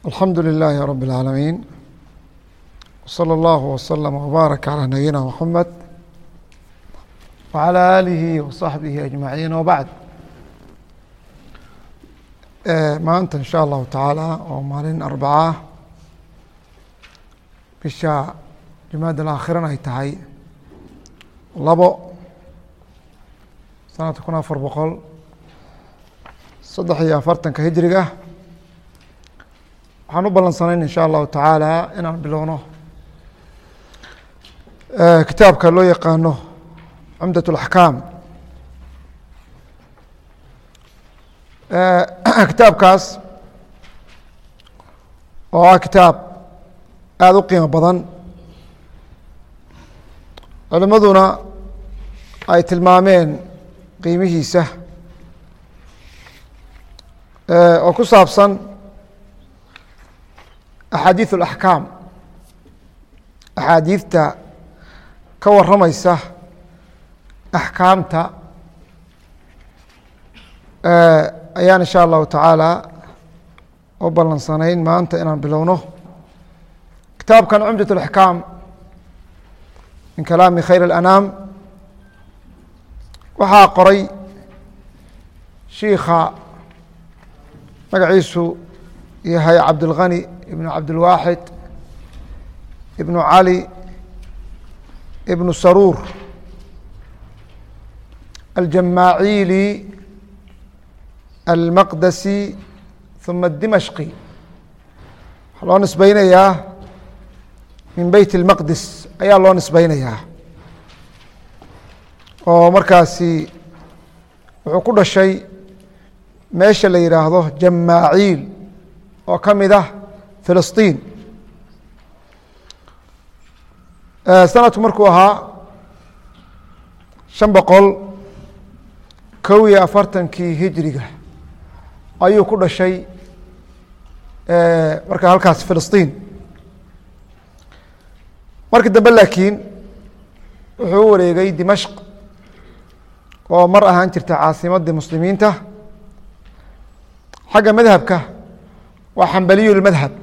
alxamdu لilaahi rab اlcaalamiin wslى اllahu wslm wbaarak calى nabiyina mxamed wعalى aalihi waصaxbihi ajmaciin wbacd maanta in sha allahu tacaala oo maalin arbacaa bisha jumaad alaakhirana ay tahay labo sanadka kun afar boqol saddex iyo afartanka hijriga waxaan u ballansanayn in sha allahu tacaala inaan bilowno kitaabka loo yaqaano cumdat اlaxkaam kitaabkaas oo ah kitaab aada u qiimo badan culimaduna ay tilmaameen qiimihiisa oo ku saabsan axaadiiث اlaxkaam axaadiidta ka waramaysa axkaamta ayaan in sha allahu tacaala u ballansanayn maanta inaan bilowno kitaabkan cumdaة اlaxkaam min kalaami khayr اlanaam waxaa qoray shiika magaciisu yahay cabdاlghani ibn cabdilwaaxid ibnu cali ibnu saruur aljamaaciili almaqdasi ثuma الdimashqi waxaa loo nisbeynayaa min beyt اlmaqdis ayaa loo nisbeynayaa oo markaasi wuxuu ku dhashay meesha la yidhaahdo jamaaciil oo ka mid ah filisطiin sanadku markuu ahaa شhan boqol kow iyo afartankii hijriga ayuu ku dhashay marka halkaas filisطiin markii dambe laakiin wuxuu u wareegay dimashq oo mar ahaan jirta caasimadii muslimiinta xagga madhabka waa xambaliyu lmadhab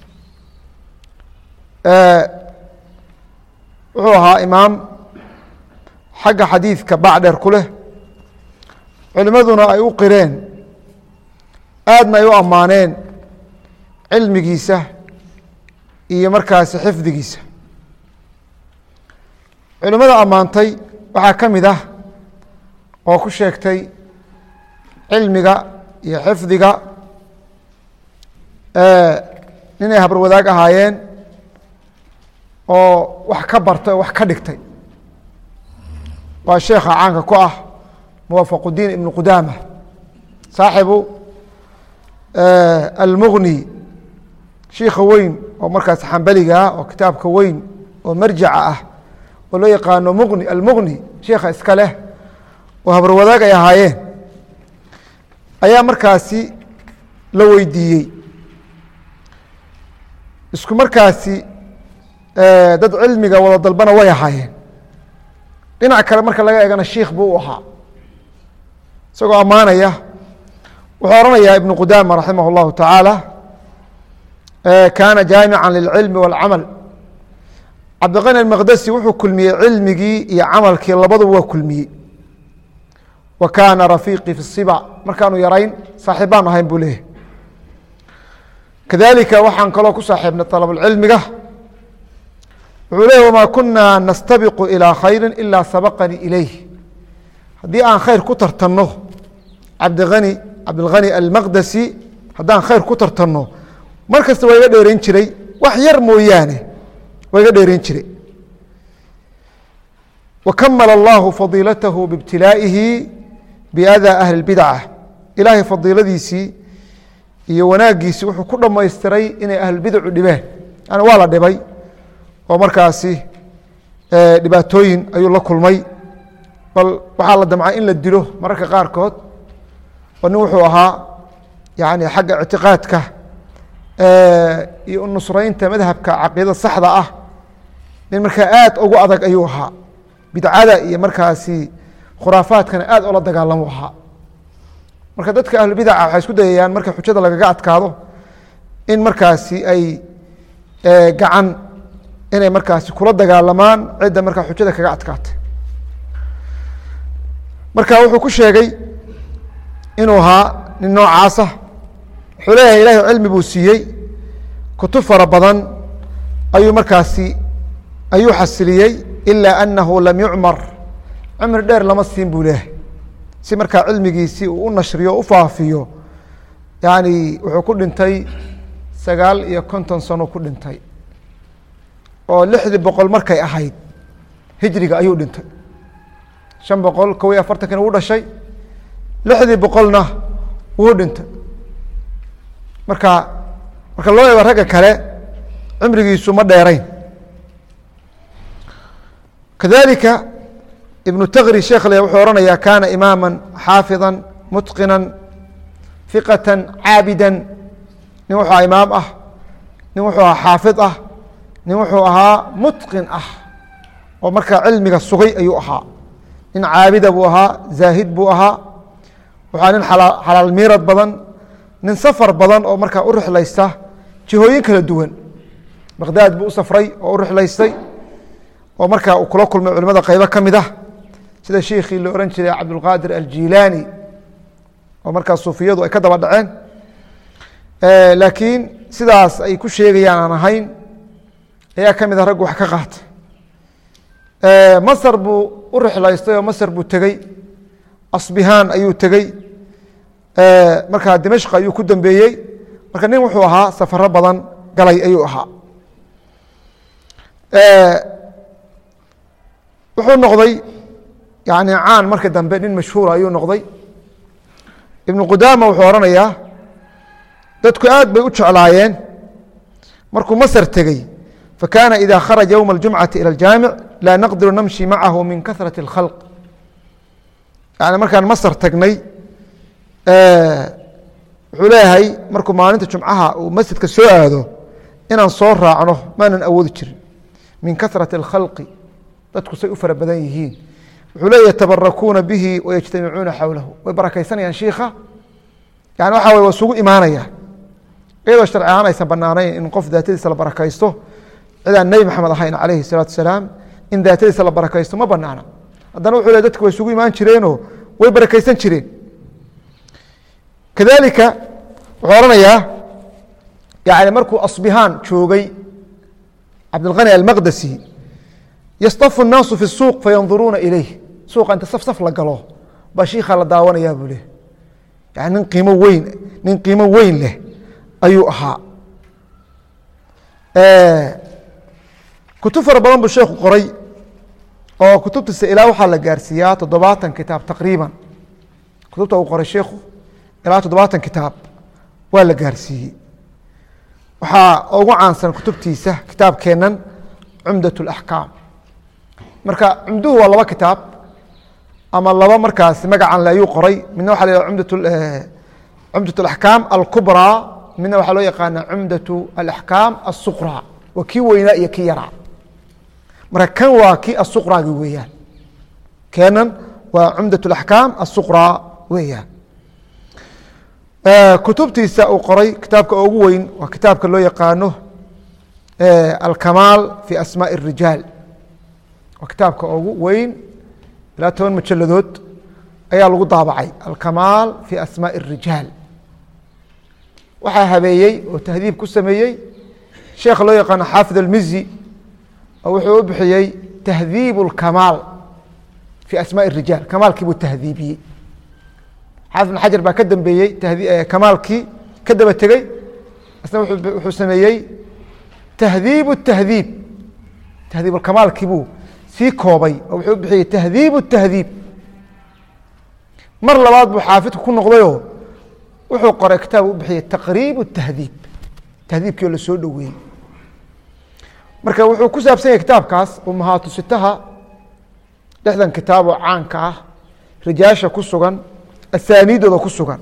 wuxuu ahaa imaam xagga xadiidka bacdheer ku leh culimaduna ay u qireen aadna ay u ammaaneen cilmigiisa iyo markaasi xifdigiisa culimada ammaantay waxaa ka mid ah oo ku sheegtay cilmiga iyo xifdiga ninay habar wadaag ahaayeen oo wax ka bartay oo wax ka dhigtay waa sheekha caanka ku ah muwafaqudiin ibnu qudaama saaxibu almugni shiika weyn oo markaas xambaliga ah oo kitaabka weyn oo marjaca ah oo loo yaqaano mugni almugni sheikha iska leh oo habar wadaag ay ahaayeen ayaa markaasi la weydiiyey isku markaasi dad cilmiga wada dalbana way ahaayeen dhinac kale marka laga eegana shiikh buu u ahaa isagoo ammaanaya wuxuu ohanayaa ibnu qudaama raximah اllahu tacaala kaana jaamica lilcilmi wاlcamal cabdiqani almaqdasi wuxuu kulmiyey cilmigii iyo camalkii labaduba waa kulmiyey wa kaana rafiiqii fi siba markaanu yarayn saaxiib baan ahayn buu leeyahy kadalika waxaan kaloo ku saaxiibnay طalabulcilmiga wuxuu leeyahy wamaa kunaa nastabiqu ilىa khayri ilaa sabaqanii ilayh haddii aan khayr ku tartanno cabdiani cabdilghani almaqdasi haddaan khayr ku tartanno mar kasta waa iga dheerayn jiray wax yar mooyaane waa iga dheerayn jiray wakamala allahu fadiilatahu biibtilaa'ihi biadaa ahli اbidca ilaahay fadiiladiisii iyo wanaagiisii wuxuu ku dhamaystiray inay ahlulbidacu dhibeen yani waa la dhibay oo markaasi dhibaatooyin ayuu la kulmay bal waxaa la damcay in la dilo mararka qaarkood oo nin wuxuu ahaa yani xagga ictiqaadka iyo nusraynta madhabka caqiidada saxda ah nin markaa aad ugu adag ayuu ahaa bidcada iyo markaasi khuraafaadkana aad ola dagaalamu ahaa marka dadka ahlubidaca waxay isku dayayaan marka xujada lagaga adkaado in markaasi ay gacan inay markaasi kula dagaalamaan cidda markaa xujada kaga adkaatay marka wuxuu ku sheegay inuu ahaa nin noocaasa wuxuu leeyahay ilahi cilmi buu siiyey kutub fara badan ayuu markaasi ayuu xasiliyey ilaa anahu lam yucmar cumri dheer lama siin buu leeyahay si markaa cilmigiisii uu u nashriyo o u faafiyo yani wuxuu ku dhintay sagaal iyo konton sano ku dhintay oo lixdii boqol markay ahayd hijriga ayuu dhintay shan boqol kow iyo afartankina wuu dhashay lixdii boqolna wuu dhintay marka marka loo eego ragga kale cumrigiisu ma dheerayn kadalika ibnu tagri sheekh le wuxuu ohanayaa kana imaama xaafida mutqina fiqata caabida nin wuxuu ahaa imaam ah nin wuxuu ahaa xaafid ah nin wuxuu ahaa mutqin ah oo markaa cilmiga sugay ayuu ahaa nin caabida buu ahaa zaahid buu ahaa wuxua nin xalaal miirad badan nin safar badan oo markaa u rixlaysta jihooyin kala duwan baqdaad buu u safray oo u rixlaystay oo markaa uu kula kulmay culimada qeybo ka mid ah sida shiikhii la ohan jiray cabdulqaadir aljilaani oo markaa suufiyadu ay ka daba dhaceen laakiin sidaas ay ku sheegayaan aan ahayn ayaa ka mid ah raggu wax ka qaatay masr buu u rixlaystay oo masr buu tegey asbihaan ayuu tegey markaa dimashq ayuu ku dambeeyey marka nin wuxuu ahaa safaro badan galay ayuu ahaa wuxuu noqday yani caan marka dambe nin mashhuura ayuu noqday ibnu qudaama wuxuu ohanayaa dadku aad bay u jeclaayeen markuu masr tegey fakana ida kharaja ywma اljumcati ilى اljaamic laa naqdiru namshi macahu min kahraة اkhalq yani markaan masr tagnay wuxuu leeyahay markuu maalinta jumcaha uu masjidka soo aado inaan soo raacno maanan awoodi jirin min kahraة اkhalqi dadku say u fara badan yihiin wuxuu le yatabarakuuna bihi wayajtamicuuna xawlahu way barakaysanayaan shiika yani waxa way waa isugu imaanaya iyadoo sharci ahaan aysan banaanayn in qof daatadiisa la barakaysto cidaan nebi maxamed ahayn calayhi salaatu salaam in daatadiisa la barakaysto ma banaana haddana wuxuu le dadku way isugu imaan jireenoo way barakaysan jireen kadalika wuxuu ohanayaa yani markuu asbihaan joogay cabdilkani almaqdasi yastafu الnaasu fi الsuuq fayanduruuna ilayh suuqa inta saf saf la galo baa shiika la daawanayaa buu leh yani nin qiimo weyn nin qiimo weyn leh ayuu ahaa kutub fara badan buu sheekhu qoray oo kutubtiisa ilaa waxaa la gaarsiiyaa toddobaatan kitaab taqriiban kutubta uu qoray sheikhu ilaa toddobaatan kitaab waa la gaarsiiyey waxaa ugu caansan kutubtiisa kitaabkeenan cumdaة اأxkaam marka cumduhu waa laba kitaab ama laba markaas magacan le ayuu qoray midna waxa la cumdaة اأxkaam alkubrىa midna waxaa loo yaqaana cumdaة اأxkaam الsuqrى waa kii weynaa iyo kii yaraa marka kan waa kii asuqragi weeyaan kenan waa cumdaة اأxkaam الsuqrى weeyaan kutubtiisa uu qoray kitaabka ugu weyn waa kitaabka loo yaqaano alkamaal fi asmaaء الrijaal waa kitaabka ugu weyn ilaa toban majaladood ayaa lagu daabacay alkamaal fi asmaaء الrijaal waxaa habeeyey oo tahdiib ku sameeyey sheekha loo yaqaano xaafid almizi oo wuxuu u bixiyey tahdiib اlkamaal fi asmaaء الrijaal kamaalkii buu tahdiibiyey xaafid bn xajar baa ka dambeeyey kamaalkii ka daba tegey isna wuxuu sameeyey tahdiib الtahdiib tahdiib kamaalkii buu sii koobay oo wuxuu bixiyey tahdiib الtahdiib mar labaad buu xaafidku ku noqdayoo wuxuu qoray kitaab u bixiyey taqriib الtahdiib tahdiibkii oo la soo dhoweeyey marka wuxuu ku saabsan yahay kitaabkaas umahaatusitaha lixdan kitaab oo caanka ah rijaasha ku sugan asaaniidooda ku sugan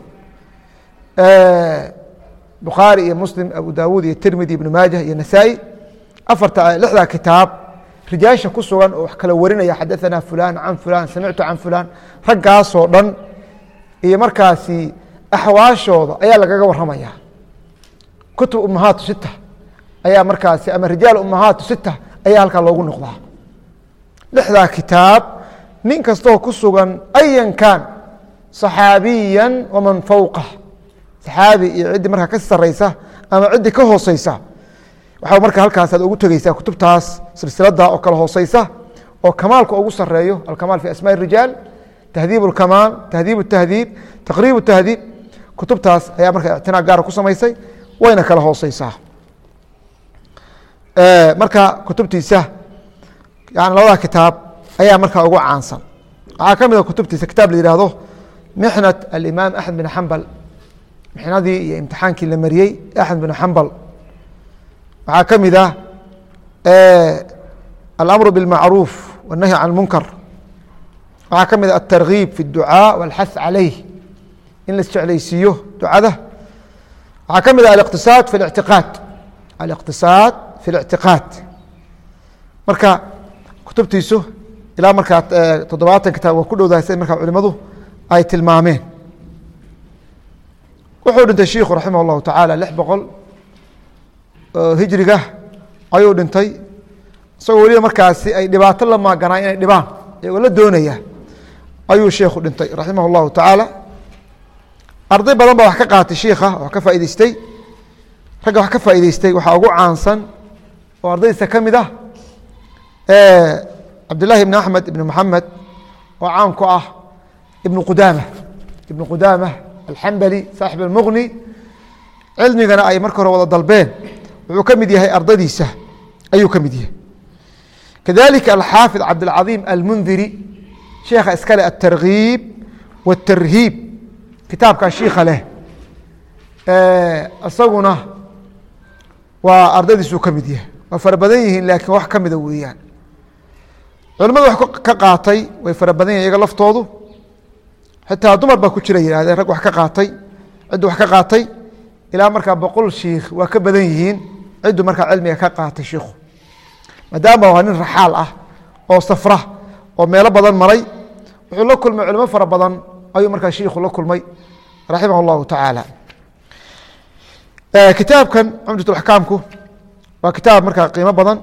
bukhaari iyo muslim abu dawuud iyo tirmidi ibnu maajah iyo nasaa-i afarta lixdaa kitaab rijaasha ku sugan oo wax kala warinaya xadaثana fulan can fulan samictu can fulan raggaasoo dhan iyo markaasi axwaashooda ayaa lagaga waramaya kutub umahaatu sita ayaa markaasi ama rijaal umahaatu sita ayaa halkaa loogu noqdaa lixdaa kitaab nin kastoo ku sugan ayan kan صaxaabiya waman fowqah saxaabi iyo ciddii markaa ka sareysa ama ciddii ka hooseysa waxaa marka halkaasaad ugu tegeysaa kutubtaas silsilada oo kale hooseysa oo kamaalka ugu sareeyo alkamaal fi asmaء الrijaal tahdiib اkamaal tahdiib الtahdiib taqriib الtahdiib kutubtaas ayaa marka ictinaa gaara ku samaysay wayna kala hooseysaa marka kutubtiisa yani labada kitaab ayaa markaa ugu caansan waxaa ka mid a kutubtiisa kitaab la yihahdo mixnat alimaam axmed bin xambal mixnadii iyo imtixaankii la mariyey axmed bin xambal waxaa ka mid ah alamru biاlmacruuf wالnahyi can اlmunkar waxaa ka mid a aلtargiib fi اducaa wاlxath calayh in la isjeclaysiiyo ducada waxaa ka mid ah aliqtisaad fi اlictiqaad aliqtisaad fi اlictiqaad marka kutubtiisu ilaa markaa toddobaatan kitaab waa ku dhowdahay sida markaa culimadu ay tilmaameen wuxuu dhintay shiikhu raximah اllahu tacaala lix boqol hijriga ayuu dhintay isagoo weliba markaasi ay dhibaato la maaganaa inay dhibaan iyagoo la doonaya ayuu sheikhu dhintay raximah اllahu tacaala arday badan baa wax ka qaatay shiikha wax ka faa'ideystay ragga wax ka faa'ideystay waxaa ugu caansan oo ardaydiisa ka mid ah cabdillaahi ibn axmed ibn moxamed oo caan ku ah ibn qudaama ibn qudaama alxambali saaxib almuqni cilmigana ay marka hore wada dalbeen wuxuu ka mid yahay ardadiisa ayuu ka mid yahay kadalika alxaafid cabdilcadiim almundiri sheekha iskale aلtargiib wاtarhiib kitaabkan shiika leh isaguna waa ardadiisuu ka mid yahay waa fara badan yihiin laakiin wax ka mida weeyaan culimadu wax ka qaatay way fara badan yihin iyaga laftoodu xitaa dumar baa ku jira yihahdeen rag wax ka qaatay ciddu wax ka qaatay ilaa markaa boqol shiikh waa ka badan yihiin ciddu markaa cilmiga ka qaatay shiikhu maadaama waa nin raxaal ah oo safra oo meelo badan maray wuxuu la kulmay culimo fara badan ayuu markaa shiikhu la kulmay raximah اllahu tacaala kitaabkan cumdat axkaamku waa kitaab markaa qiimo badan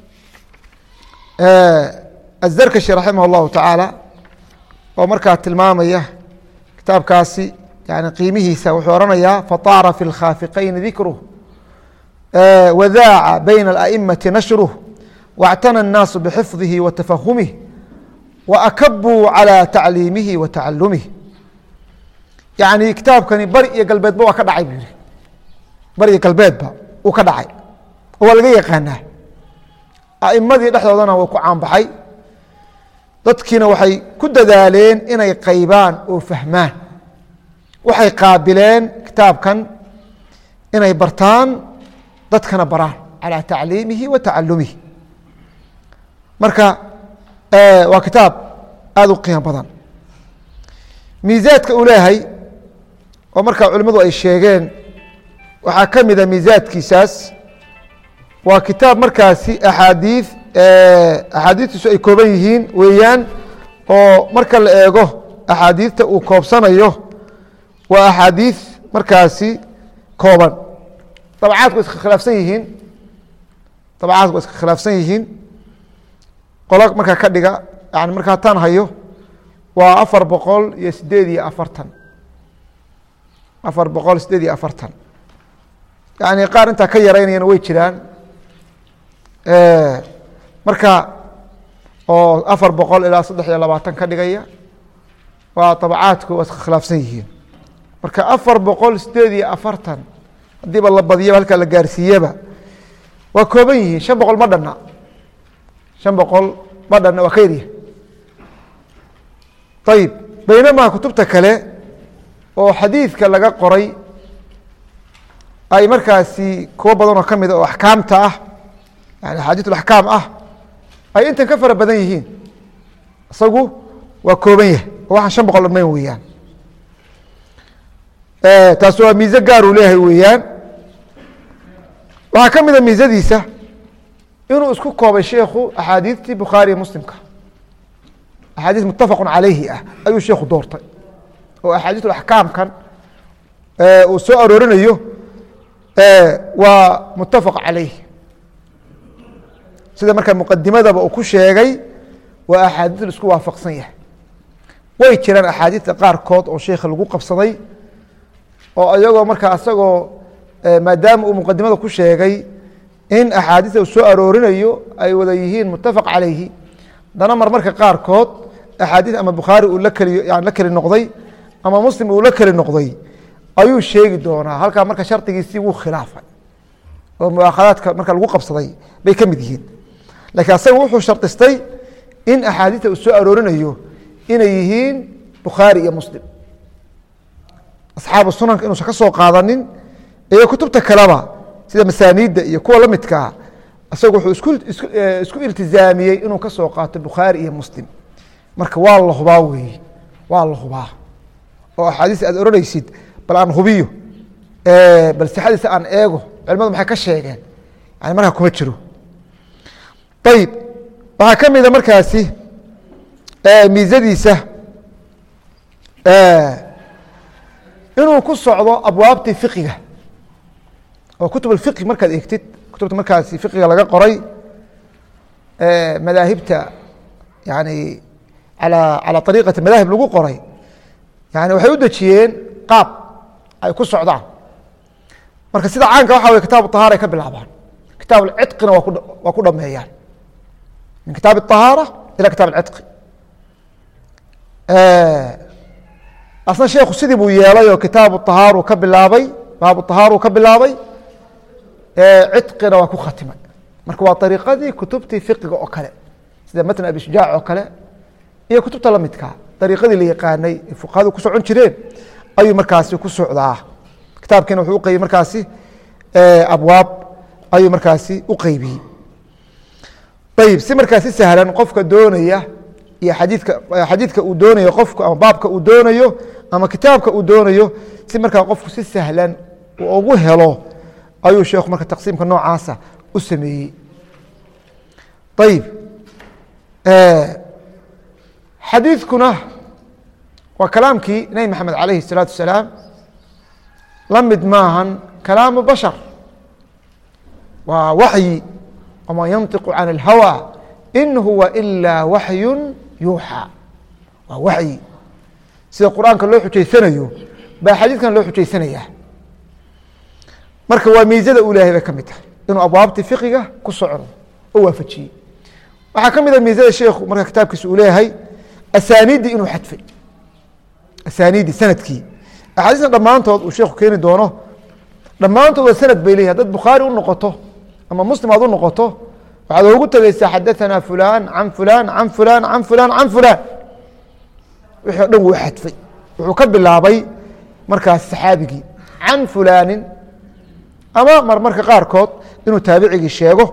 azarkashi raximah اllahu tacaala oo markaa tilmaamaya kitaabkaasi yani qiimihiisa wuxuu oranayaa faطaara fi اlkhaafiqayni dikruh wadaaca bayna اlأئimati nashruh واctana الnaasu bxifdihi wa tafahumih waakabuu calى tacliimihi wa tacalumih yani kitaabkani bari iyo galbeedba waa ka dhacay bu yihi bari iyo galbeedba uu ka dhacay oo waa laga yaqaanaa aimadii dhexdoodana waa ku caanbaxay dadkiina waxay ku dadaaleen inay qaybaan oo fahmaan waxay qaabileen kitaabkan inay bartaan dadkana baraan calى tacliimihi wa tacalumihi marka waa kitaab aada u qiimo badan miisaadka uu leeyahay oo markaa culimmadu ay sheegeen waxaa ka mida miisaadkiisaas waa kitaab markaasi axaadiid axaadiistiisu ay kooban yihiin weeyaan oo marka la eego axaadiidta uu koobsanayo waa axaadiid markaasi kooban dabcaadku wa iska khilaafsan yihiin dabcaadku waa iska khilaafsan yihiin qolo markaa ka dhiga yani markaa tan hayo waa afar boqol iyo sideed iyo afartan afar boqol sideed iyo afartan yani qaar intaa ka yaraynayana way jiraan marka oo afar boqol ilaa saddex iyo labaatan ka dhigaya waa dabcaadku waa iska khilaafsan yihiin marka afar boqol sideed iyo afartan haddiiba la badiyaba halkaa la gaarsiiyaba waa kooban yihiin shan boqol ma dhanna shan boqol ma dhanna waa ka yaryahay ayib baynamaa kutubta kale oo xadiidka laga qoray ay markaasi kuwo badan oo ka mida oo axkaamta ah yani axaadiis axkaam ah ay intan ka fara badan yihiin isagu waa kooban yahay oo waxaan shan boqol dhammayn weeyaan taas waa miise gaar uu leeyahay weeyaan waxaa ka mida miisadiisa inuu isku koobay sheikhu axaadiistii bukhaariya muslimka axaadiis mutafaqu calayhi ah ayuu sheikhu doortay oo axaadiis axkaamkan uu soo aroorinayo waa mutafaq calayh sida markaa muqadimadaba uu ku sheegay waa axaadiis la isku waafaqsan yahay way jiraan axaadiista qaarkood oo sheikha lagu qabsaday oo iyagoo markaa isagoo maadaama uu muqadimada ku sheegay in axaadiista uu soo aroorinayo ay wada yihiin mutafaq calayhi dana mar marka qaarkood axaadiis ama bukhaari uu la keli yani la keli noqday ama muslim uu la keli noqday ayuu sheegi doonaa halkaa marka shardigiisii wuu khilaafay oo muaakhadaadka marka lagu qabsaday bay ka mid yihiin lakiin asaga wuxuu shardistay in axaadiista uu soo aroorinayo inay yihiin bukhaari iyo muslim asxaabu sunanka inuusan ka soo qaadanin iyo kutubta kaleba sida masaaniidda iyo kuwa la midkaa isagu wuxuu isku isku isku iltizaamiyey inuu ka soo qaato bukhaari iyo muslim marka waa la hubaa weeye waa la hubaa oo axaadiis aad oranaysid bal aan hubiyo bal sixadiisa aan eego culimadu maxay ka sheegeen yani markaa kuma jiro ayib waxaa ka mida markaasi miisadiisa inuu ku socdo abwaabtii fiqiga oo kutub اfiqi markaad eegtid kutubta markaasi fiqiga laga qoray madaahibta yani alى calى ariiqati madaahib lagu qoray yani waxay u dejiyeen qaab ay ku socdaan marka sida caanka waxa wey kitaab طahaara ay ka bilaabaan kitaab اcidqina waa ku waa ku dhameeyaan min kitaab الطahaarة ilى kitaab اcidqi asna sheekhu sidii buu yeelay oo kitaabu طahaaru ka bilaabay baabu طahaaru ka bilaabay cidqina waa ku khatimay marka waa ariiqadii kutubtii fiqiga oo kale sida matn abi shujaac oo kale iyo kutubta lamidkaa ariiqadii la yaqaanay ee fuqahadu ku socon jireen ayuu markaasi ku socdaa kitaabkiina wuxuu uqeybiyey markaasi abwaab ayuu markaasi u qeybiyey ayib si markaasi sahlan qofka doonaya iyo xadiidka xadiidka uu doonayo qofku ama baabka uu doonayo ama kitaabka uu doonayo si markaa qofku si sahlan uu ugu helo ayuu sheekhu marka taqsiimka noocaasa u sameeyey ayib xadiidkuna waa kalaamkii nebi maxamed calayhi الsalaatu wasalaam la mid maahan kalaamu bashar waa waxyi waman yantiqu can اlhawى in huwa ilaa waxyu yuuxى waa waxyi sida qur-aanka loo xujaysanayo baa xadiidkan loo xujaysanaya marka waa miisada uu leyahay bay ka mid tahay inuu abwaabtii fiqiga ku socdo oo waafajiyey waxaa ka mid a miisada sheikhu marka kitaabkiisa uu leeyahay asaaniiddii inuu xadfay asaaniiddii sanadkii axaadiisna dhammaantood uu sheekhu keeni doono dhammaantood waa sanad bay leeyahy haddaad bukhaari u noqoto ama muslim aad u noqoto waxaad oogu tegeysaa xadaثana fulan can fulan can fulan can fulan can fulan wixii o dhan wuu xadfay wuxuu ka bilaabay markaas saxaabigii can fulaanin ama marmarka qaarkood inuu taabicigii sheego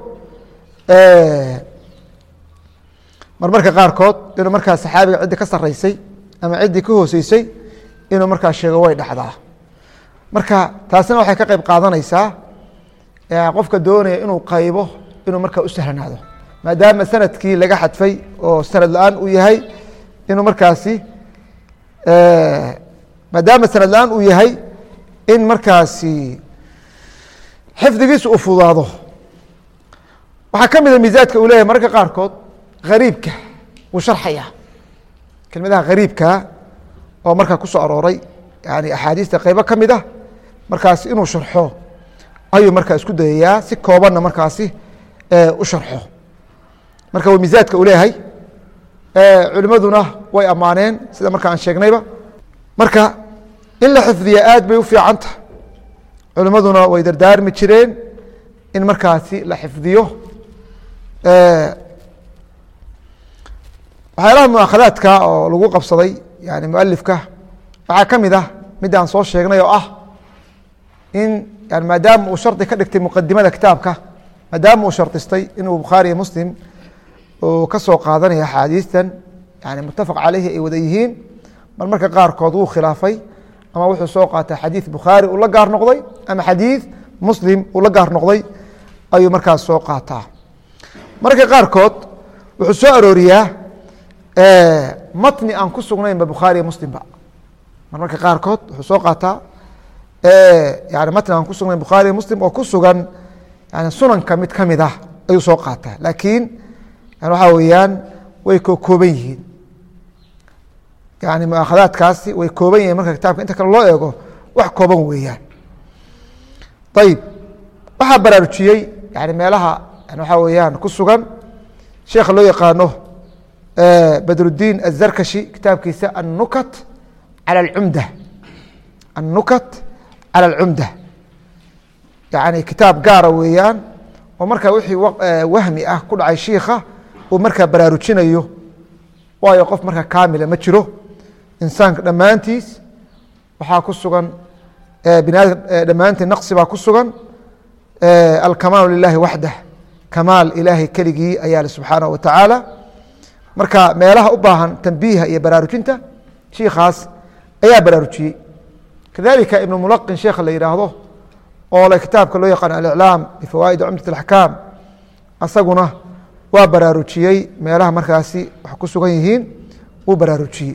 marmarka qaarkood inuu markaa saxaabiga ciddii ka sareysay ama ciddii ka hooseysay inuu markaa sheego way dhacdaa marka taasina waxay ka qeyb qaadanaysaa qofka doonaya inuu qaybo inuu markaa u sahlanaado maadaama sanadkii laga xadfay oo sanad la-aan uu yahay inuu markaasi maadaama sanad la-aan uu yahay in markaasi xifdigiisa uu fudaado waxaa ka mida miisaadka uu leyahay mararka qaarkood hariibka wuu sharxaya kelmadaha hariibka oo markaa ku soo arooray yani axaadiista qeybo ka mid ah markaasi inuu sharxo ayuu markaa isku dayayaa si koobanna markaasi u sharxo marka waa miisaadka uu leeyahay culimaduna way ammaaneen sida marka aan sheegnayba marka in la xifdiya aad bay u fiicanta culimaduna way dardaarmi jireen in markaasi la xifdiyo waxyaalaha muakhadaadka oo lagu qabsaday yani mualifka waxaa ka mid ah mid aan soo sheegnay oo ah in yani maadaama uu shardi ka dhigtay muqadimada kitaabka maadaama uu shardistay inuu bukhaari iyo muslim uu ka soo qaadanaya axaadiistan yani mutafaq caleyhi ay wada yihiin mar marka qaarkood wuu khilaafay ama wuxuu soo qaatay xadiid bukhaari uu la gaar noqday ama xadiid muslim uu la gaar noqday ayuu markaas soo qaataa mararka qaarkood wuxuu soo arooriyaa matni aan ku sugnaynba bukhaariya muslimba mar marka qaarkood wuxuu soo qaataa yani matn aan ku sugnayn bukhaari muslim oo ku sugan yani sunanka mid ka mid ah ayuu soo qaataa laakiin yani waxaa weeyaan way ko kooban yihiin yani muaakhadaadkaasi way kooban yihiin marka kitaabka inta kale loo eego wax kooban weeyaan ayib waxaa baraarujiyey yani meelaha yani waxaa weeyaan ku sugan sheekha loo yaqaano badrudiin azarkashi kitaabkiisa annukat cala alcumda annukat cala alcumda yani kitaab gaara weeyaan oo markaa wixii wahmi ah ku dhacay shiikha uu markaa baraarujinayo waayo qof markaa kaamila ma jiro insaanka dhammaantiis waxaa ku sugan bini aadam dhammaantii naqsi baa ku sugan alkamaalu lilahi waxdah kamaal ilaahay keligii ayaa le subxaanaه wa tacaala marka meelaha u baahan tanbiiha iyo baraarujinta shiikaas ayaa baraarujiyey kadalika ibn mulaqin sheekha la yihaahdo oo le kitaabka loo yaqaan aliclaam bifawaa'id cumdat اaxkaam asaguna waa baraarujiyey meelaha markaasi wax ku sugan yihiin wuu baraarujiyey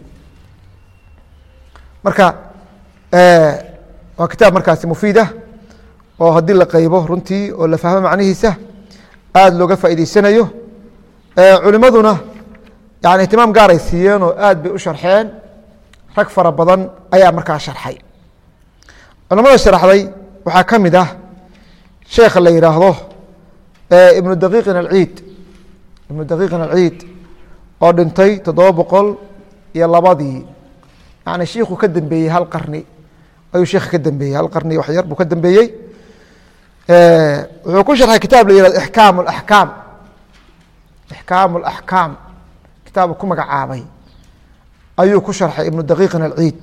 marka waa kitaab markaasi mufiidah oo haddii la qeybo runtii oo la fahmo macnihiisa aada looga faa'idaysanayo culimaduna yani ihtimaam gaaray siiyeen oo aad bay u sharxeen rag fara badan ayaa markaa sharxay culamada sharxday waxaa ka mid ah sheekha la yihaahdo ibnu daqiiqin alciid ibnu daqiiqin alciid oo dhintay toddoba boqol iyo labadii yani shiikhuu ka dambeeyey hal qarni ayuu sheekha ka dambeeyey hal qarni wax yar buu ka dambeeyey wuxuu ku sharxay kitaab la yihahdo ixkaam اlaxkaam ixkaam اlaxkaam kitaab ku magacaabay ayuu ku sharxay ibnu daqiiqin alciid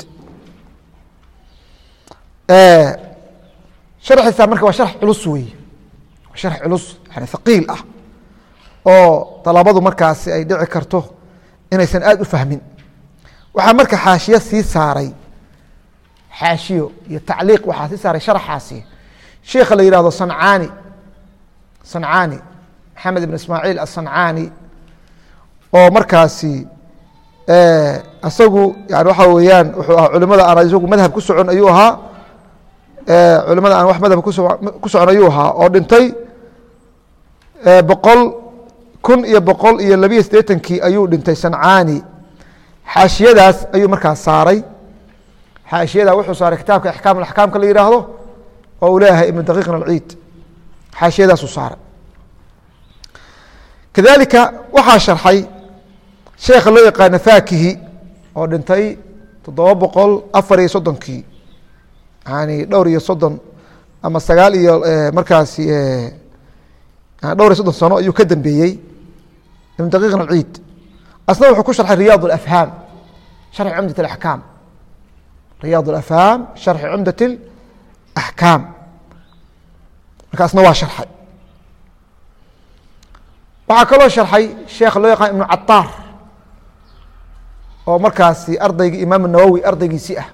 sharxiisa marka waa sharx culus wey waa sharx culus yani haqiil ah oo dalabadu markaasi ay dhici karto inaysan aada u fahmin waxaa marka xaashiye sii saaray xaashiyo iyo tacliiq waxaa sii saaray sharxaasi sheikha la yihahdo sancaani sancaani maxamed ibn ismaaciil asancaani oo markaasi isagu yani waxa weeyaan wuxuu ahaa culimada aan isagu madhab ku socon ayuu ahaa culimada aan wax madhab ku socon ayuu ahaa oo dhintay boqol kun iyo boqol iyo labiyo siddeetankii ayuu dhintay sancaani xaashiyadaas ayuu markaas saaray xaashiyada wuxuu saaray kitaabka ixkaam axkaamka la yihaahdo oo uu leeyahay ibnu daqiiqin alciid xaashiyadaasuu saaray kadalika waxaa sharxay sheekha loo yaqaano fakihi oo dhintay toddoba boqol afar iyo soddonkii yani dhowr iyo soddon ama sagaal iyo markaasi dhowr iyo soddon sano ayuu ka dambeeyey ibnu daqiiqin alciid asna wuxuu ku sharxay riyaad اafhaam sharxi cumdat اaxkaam riyaad اafhaam sharxi cumdat اaxkaam marka asna waa sharxay waxaa kaloo sharxay sheekha loo yaqaan ibnu cataar oo markaasi ardaygii imaam nawowi ardaygiisii ah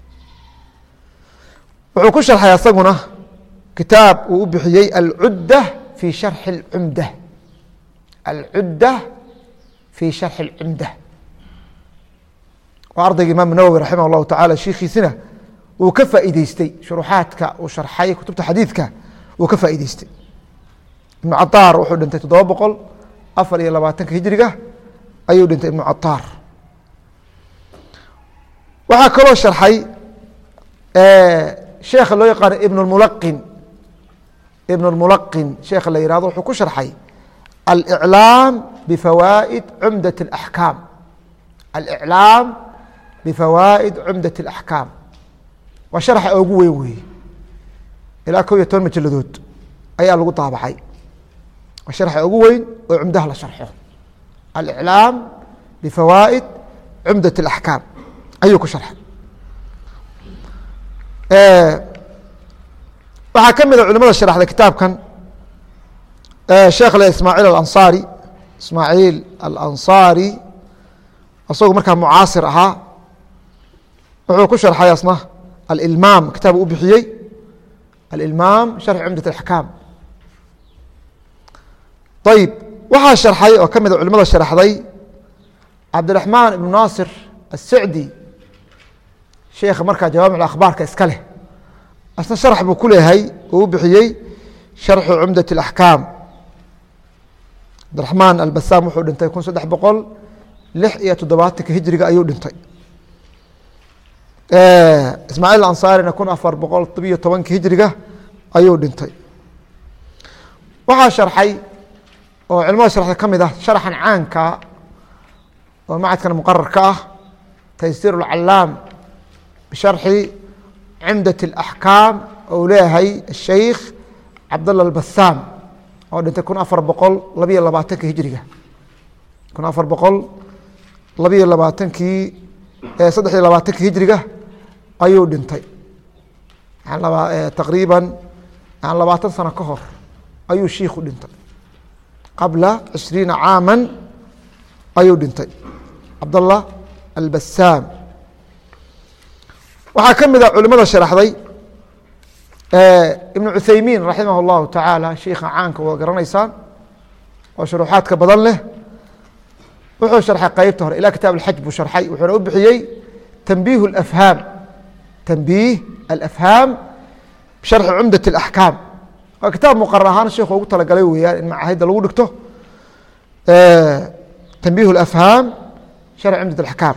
wuxuu ku sharxay asaguna kitaab uu u bixiyey alcudda fi sharxi اcumda alcudda fi sharxi اcumda waa ardayga imaam nawowi raximah اllahu tacala shiikhiisina uu ka faa'iideystay shuruxaadka uu sharxay kutubta xadiidka uu ka faa'iideystay ibnu cataar wuxuu dhintay toddoba boqol afar iyo labaatanka hijriga ayuu dhintay ibnu cataar waxaa kaloo sharxay sheekha loo yaqaano ibn اmulaqin ibn اlmulaqin sheekha la yihahdo wuxuu ku sharxay aliclaam bifawaa'id cumdat اlaxkaam aliclaam bifawaa'id cumdat اlaxkaam waa sharxa ugu weyn weeye ilaa kow iyo toban majaladood ayaa lagu daabacay waa sharxa ugu weyn oo cumdaha la sharxo aliclaam bifawaa'id cumdat اlaxkaam ayuu ku sharxay waxaa ka mid a culimada sharaxday kitaabkan sheekh le ismaaciil alansaari ismaaciil alansaari isagoo markaa mucaasir ahaa wuxuu ku sharxay asna alilmaam kitaab u bixiyey alilmaam sharxi cumdat اaxkaam ayib waxaa sharxay oo ka mid a culimada sharaxday cabdiraxmaan ibnu naasir asicdi sheekha markaa jawaamic akhbaarka iska leh asna sharx buu ku leeyahay uu u bixiyey sharxu cumdat اlaxkaam cabdiraxmaan albasam wuxuu dhintay kun saddex boqol lix iyo toddobaatanka hijriga ayuu dhintay ismaaciil ansaarina kun afar boqol tobiyo tobanka hijriga ayuu dhintay waxaa sharxay oo culimada sharxda ka mid ah sharaxan caanka oo macadkan muqararka ah taysiir اlcalaam bisharxi cumdat اlaxkaam ou leeyahay asheikh cabdalla albasam oo dhintay kun afar boqol labiyo labaatanka hijriga kun afar boqol labiyo labaatankii saddex iyo labaatanka hijriga ayuu dhintay taqriiban labaatan sano ka hor ayuu shiiku dhintay qabla cishriina caama ayuu dhintay cabdallah albasam waxaa ka mid a culimada sharaxday ibnu cuthaymiin raximah اllahu tacaala shiika caanka waa garanaysaan oo shuruuxaadka badan leh wuxuu sharxay qeybta hore ilaa kitaab alxaj buu sharxay wuxuuna u bixiyey tanbiih اafhaam tanbiih alafhaam bisharxi cumdat اlaxkaam waa kitaab muqarar ahaan sheikhu ugu talagalay weeyaan in macahidda lagu dhigto tanbiih اafhaam sharxi cumdat اaxkaam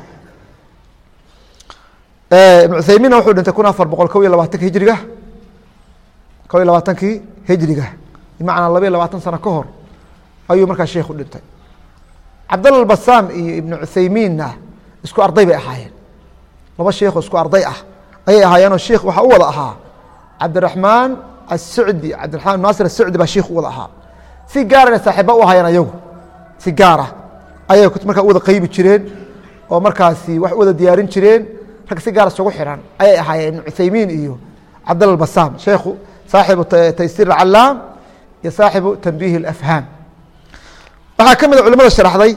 ibn cuthaymiinna wuxuu dhintay kun afar boqol kob iyo labaatanka hijriga kob iyo labaatankii hijriga bimacnaa laba iyo labaatan sano ka hor ayuu markaa sheikhu dhintay cabdalla albasam iyo ibnu cuthaymiinna isku arday bay ahaayeen laba sheikho isku arday ah ayay ahaayeenoo sheikh waxaa u wada ahaa cabdiraxmaan assucdi cabdiraxmaan naasir assucdi baa sheikh u wada ahaa si gaarana saaxiiba u ahaayeen ayagu si gaara ayay markaa u wada qeybi jireen oo markaasi wax u wada diyaarin jireen rag si gaar isugu xiran ayay ahaayeen ibnu cuthaymiin iyo cabdalla albasam sheikhu saaxibu taysiir alcalaam iyo saaxibu tanbiih alafhaam waxaa ka mid a culimada sharaxday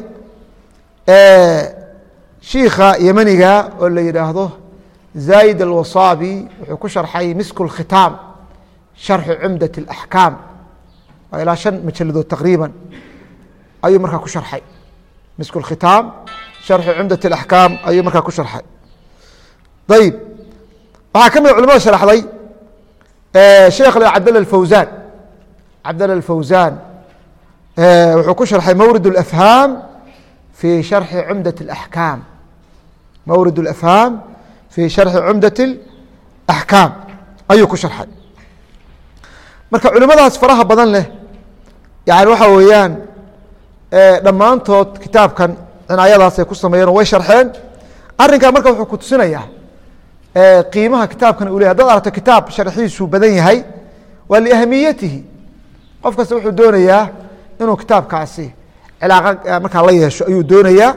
shiika yemaniga oo la yidhaahdo zayd alwasaabi wuxuu ku sharxay misku اlkhitaam sharxu cumdat اlaxkaam waa ilaa shan majaladood taqriiban ayuu markaa ku sharxay misku اlkhitaam sharxu cumdat اlaxkaam ayuu markaa ku sharxay ayib waxaa ka mid a culimada sharaxday sheekh cabdalla alfawsaan cabdalla alfawsaan wuxuu ku sharxay mawrid اlafhaam fi sharxi cumdat اlaxkaam mawrid اlafhaam fi sharxi cumdat اlaxkaam ayuu ku sharxay marka culimadaas faraha badan leh yani waxa weeyaan dhammaantood kitaabkan cinaayadaasay ku sameeyeen oo way sharxeen arrinkaa marka wuxuu ku tusinayaa qiimaha kitaabkan u ley hadaad aragto kitaab sharxiisu badan yahay waa liahamiyatihi qof kasta wuxuu doonayaa inuu kitaabkaasi cilaaqa markaa la yeesho ayuu doonayaa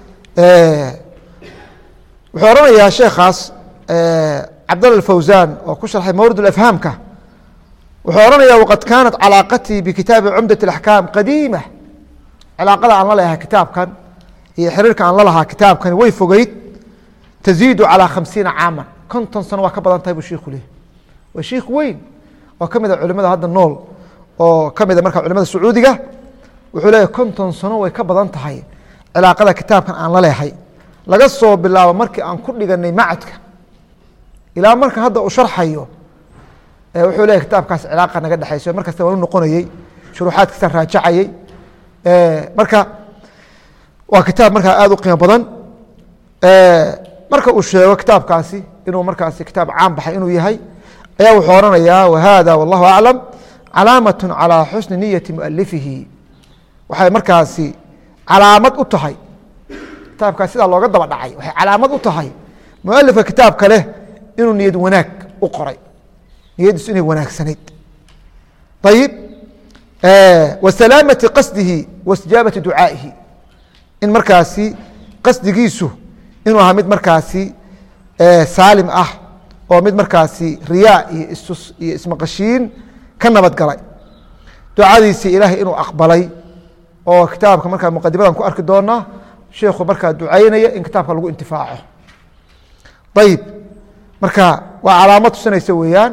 wuxuu oranayaa sheekaas cabdalla fawsan oo ku sharxay mawrid afhaamka wuxuu ohanaya waqad kaanat calaaqatii bikitaabi cumdat اaxkaam qadiima cilaaqada aan la leeyahay kitaabkan iyo xiriirka aan la lahaa kitaabkani way fogeyd taziidu calى khamsiina caama konton sano waa ka badan tahay buu shiku leeyahy waa shiik weyn oo ka mid a culimada hadda nool oo ka mid a marka culimada sacuudiga wuxuu leeyahy konton sano way ka badan tahay cilaaqada kitaabkan aan la leehay laga soo bilaabo markii aan ku dhiganay macadka ilaa marka hadda uu sharxayo wuxuu leeyahy kitaabkaas cilaaqa naga dhexayso mar kasta waan u noqonayey shuruuxaadkiisaan raajacayey marka waa kitaab markaa aada u qiimo badan marka uu sheego kitaabkaasi inuu markaasi kitaab caan baxay inuu yahay ayaa wuxuu oranayaa wahada wallahu aclam calaamaة calى xusni niyati mualifihi waxay markaasi calaamad u tahay kitaabkaas sidaa looga daba dhacay waxay calaamad u tahay mualifka kitaabka leh inuu niyad wanaag u qoray niyadiisu inay wanaagsanayd ayib wa salaamati qasdihi wa istijaabati ducaa'ihi in markaasi qasdigiisu inuu ahaa mid markaasi saalim ah oo mid markaasi riyaa iyo istus iyo ismaqashiin ka nabad galay ducadiisii ilaahay inuu aqbalay oo kitaabka markaa muqadimadan ku arki doonaa sheikhu markaa ducaynaya in kitaabka lagu intifaaco ayib marka waa calaamad tusinaysa weeyaan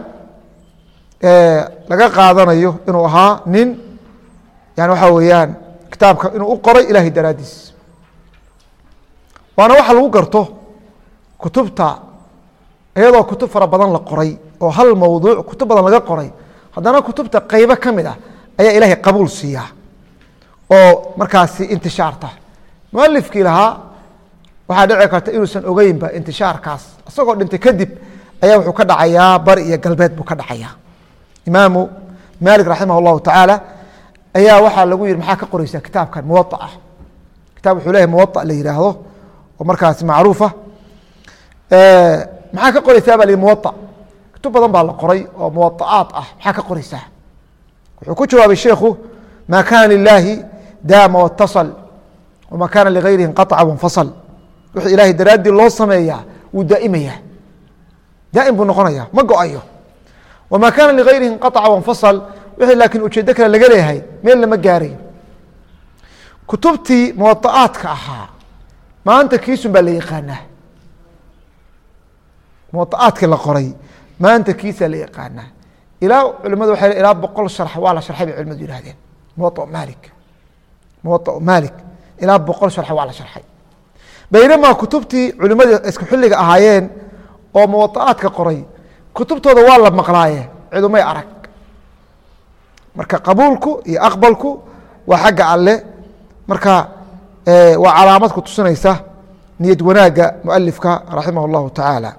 laga qaadanayo inuu ahaa nin yani waxaa weeyaan kitaabka inuu u qoray ilahay daraadiis waana waxa lagu garto kutubta iyadoo kutub fara badan la qoray oo hal mowduuc kutub badan laga qoray haddana kutubta qeybo ka mid ah ayaa ilaahay qabuul siiyaa oo markaasi intishaarta mualifkii lahaa waxaa dhici karta inuusan ogeynba intishaarkaas isagoo dhintay kadib ayaa wuxuu ka dhacayaa bari iyo galbeed buu ka dhacayaa imaamu maalik raximah اllahu tacaala ayaa waxaa lagu yihi maxaa ka qoreysaa kitaabkan muwaaa kitab wuxuu leyahay muwaا la yihaahdo oo markaasi macruufa maxaa ka qoreysaa ba l muwaا kutub badan baa la qoray oo muwaa'aat ah maxaa ka qoreysaa wuxuu ku jawaabay sheikhu ma kana lilaahi daama wاtaصل wma kana ligayrihi inqaطca wanfasl wixii ilaahay daraaddii loo sameeyaa wuu daa'imaya daa'im buu noqonaya ma go-ayo wma kana ligayrihi inqaطca wanfasl wixii laakiin ujeedo kale laga leeyahay meel lama gaarayo kutubtii muwaa'aadka ahaa maanta kiisun baa la yaqaanaa muwaa'aadkii la qoray maanta kiisaa la yaqaanaa ilaa culimadu waa ilaa boqol sharx waa la sharxay bay culimadu yihahdeen muwa maalik muwa maalik ilaa boqol sharx waa la sharxay baynamaa kutubtii culimadii isku xilliga ahaayeen oo muwaa'aadka qoray kutubtooda waa la maqlaaye cidumay arag marka qabuulku iyo aqbalku waa xagga alle marka waa calaamad ku tusinaysa niyad wanaagga mualifka raximah اllahu tacaala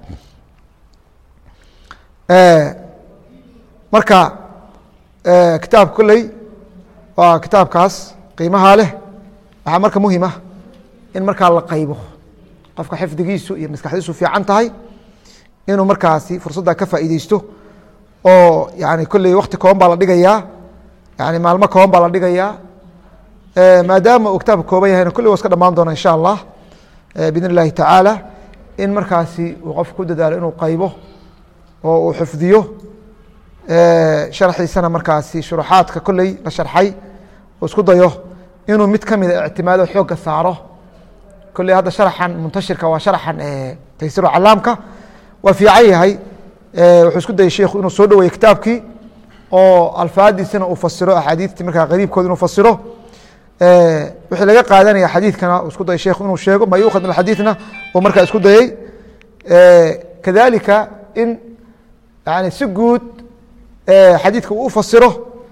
marka kitaabka kolley waa kitaabkaas qiimaha leh waxaa marka muhim ah in markaa la qaybo qofka xifdigiisu iyo maskaxdiisu fiican tahay inuu markaasi fursadda ka faa'iideysto oo yani kolley wakti kooban baa la dhigayaa yani maalmo kooban baa la dhigayaa maadaama uu kitaabka kooban yahayna kulli wa iska dhamaan doona insha allah bidn اllahi tacaala in markaasi uu qofku ku dadaalo inuu qaybo oo uu xifdiyo sharxiisana markaasi shuruxaadka kolley la sharxay oo isku dayo inuu mid ka mida ictimaado xooga saaro kolley hadda sharaxan muntashirka waa sharaxan taysiru calaamka waa fiican yahay wuxuu isku dayay sheikhu inuu soo dhaweeye kitaabkii oo alfaadiisana uu fasiro axaadiistii markaa qariibkooda inuu fasiro wixii laga qaadanaya xadiidkana isku dayay sheikhu inuu sheego ma yuukhad min axadiidna uu markaa isku dayey kadalika in yani si guud xadiidka uu u fasiro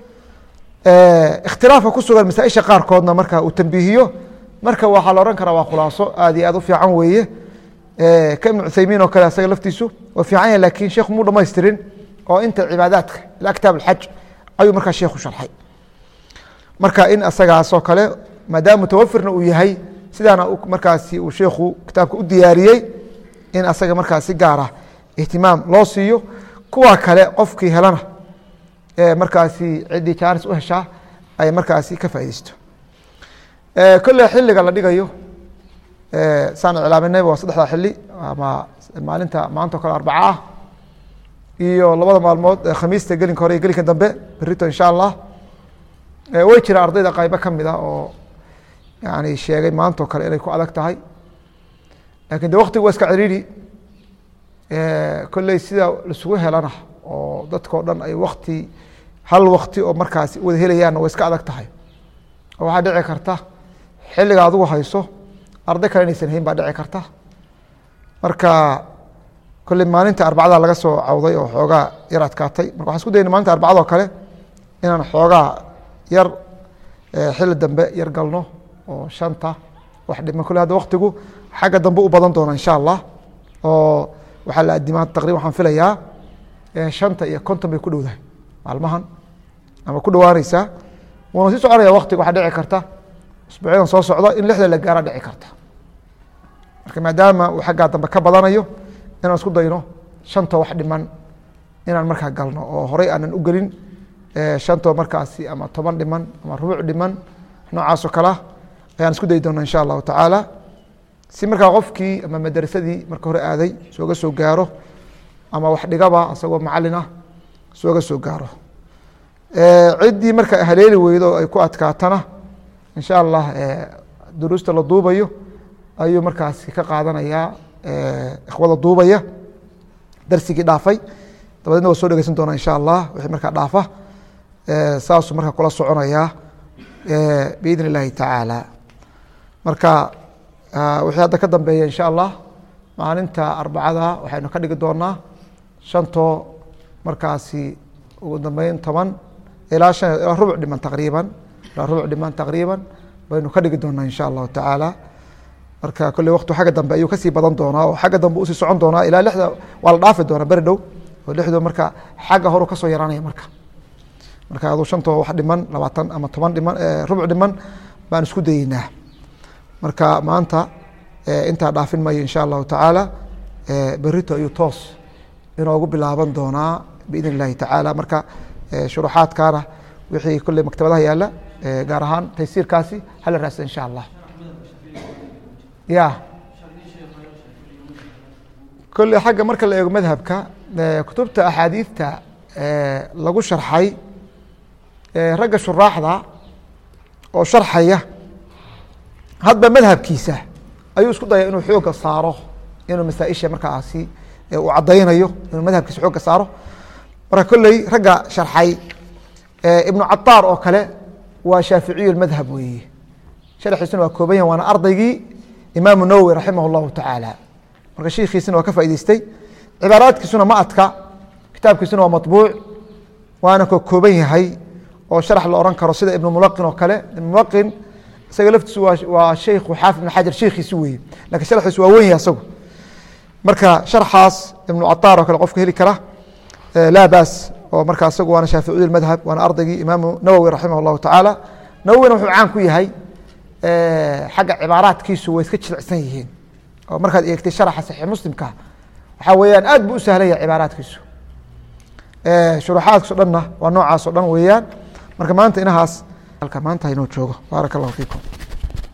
ikhtilaafka ku sugan masaaisha qaarkoodna marka uu tambiihiyo marka waxaa la ohan karaa waa khulaaso aad iyo aad u fiican weeye ka ibn cuthaymiin oo kale asaga laftiisu waa fiican yahay lakin sheekhu muu dhamaystirin oo inta cibaadaadka ilaa kitaab alxaj ayuu markaa sheekhu sharxay marka in asagaasoo kale maadaama mutawafirna uu yahay sidaana markaasi uu sheekhu kitaabka u diyaariyey in asaga markaa si gaara ihtimaam loo siiyo kuwa kale qofkii helana markaasi ciddii jaanis u heshaa ay markaasi ka faaideysto kolle xiliga la dhigayo saan iclaaminayba waa saddexda xili ama maalinta maanta o kale arbaca ah iyo labada maalmood khamiista gelinka hore iyo gelinka dambe berito insha allah way jira ardayda qaybo ka mid ah oo yani sheegay maanta o kale inay ku adag tahay lakin de waktigu waa iska ciriiri kolley sida laisugu helana oo dadkao dhan ay wakti hal wakti oo markaasi wada helayaanna way iska adag tahay oo waxaa dhici karta xilliga adigu hayso arday kale inaysan hayn baa dhici karta marka kolley maalinta arbacada laga soo cawday oo xoogaa yar adkaatay marka waxaan isku dayna maalinta arbacadoo kale inaan xoogaa yar xilli dambe yar galno oo shanta wax dhiman kolle hadda waktigu xagga dambe u badan doona insha allah oo waxaa la adimaa taqriban waxaan filayaa shanta iyo konton bay ku dhowdahay maalmahan ama ku dhawaaneysaa wuuna sii soconaya waktiga waxaa dhici karta usbuucyadan soo socda in lixda la gaara dhici karta marka maadaama uu xaggaa dambe ka badanayo inaan isku dayno shantoo wax dhiman inaan markaa galno oo horey aanan u gelin shantoo markaasi ama toban dhiman ama rubuuc dhiman noocaasoo kalea ayaan isku dayi doona insha allahu tacaala si markaa qofkii ama madrasadii marka hore aaday sooga soo gaaro ama wax dhigaba isagoo macalin ah sooga soo gaaro ciddii marka haleeli weydo ay ku adkaatana insha allah duruusta la duubayo ayuu markaasi ka qaadanayaa ikhwada duubaya darsigii dhaafay dabadeedna waa soo dhegeysan doonaa insha allah wixii markaa dhaafa saasuu markaa kula soconayaa biidn اllahi tacaala marka wixii hadda ka dambeeya insha allah maalinta arbacada waxaynu ka dhigi doonaa shantoo markaasi ugu dambeyn toban ilaa shan ilaa rubuc dhiman taqriiban ilaa rubuc dhiman taqriiban baynu ka dhigi doonaa insha allahu tacaala marka kolley waktu xagga dambe ayuu kasii badan doonaa oo xagga dambe usii socon doonaa ilaa lixda waa la dhaafi doonaa beri dhow oo lixdu marka xagga horu kasoo yaraanaya marka marka aduu shantoo wax dhiman labaatan ama toban dhiman rubuc dhiman baan isku dayeynaa marka maanta intaa dhaafin mayo insha allahu tacaala berito ayuu toos inoogu bilaaban doonaa biidn illahi tacaala marka shuruxaadkaana wixii kolley maktabadaha yaala gaar ahaan taysiirkaasi hala raasa insha allah ya kolley xagga marka la eego madhabka kutubta axaadiidta lagu sharxay ragga shuraaxda oo sharxaya hadba madhabkiisa ayuu isku daya inuu xooga saaro inuu masaaisha markaasi uu cadaynayo inuu madhabkiisa xooga saaro marka kolley ragga sharxay ibnu cataar oo kale waa shaaficiyu madhab weeye sharxiisuna waa kooban yahan waana ardaygii imaamu nawowi raximah اllahu tacaala marka shiikiisina waa ka faa'idaystay cibaaraadkiisuna ma adka kitaabkiisuna waa maطbuuc waana ka kooban yahay oo sharax la oran karo sida ibnu mulaqin oo kale ibn mulaqin isaga laftiisu waa waa sheikhu xaafid ibn xajar sheikiisi weeye lakin sharxiisu waa wen yahay isagu marka sharxaas ibnu cataar oo kale qofka heli kara laa baas oo marka isagu waana shaaficiyu madhab waana ardaygii imaamu nawowi raximah اllahu tacaala nawowina wuxuu caan ku yahay xagga cibaaraadkiisu way iska jilicsan yihiin oo markaad eegtay sharaxa saxiix muslimka waxaa weeyaan aad buu u sahlaya cibaaraadkiisu shuruxaadkiiso dhanna waa noocaas o dhan weeyaan marka maanta inahaas halka maanta inoo joogo baaraka allahu fiikum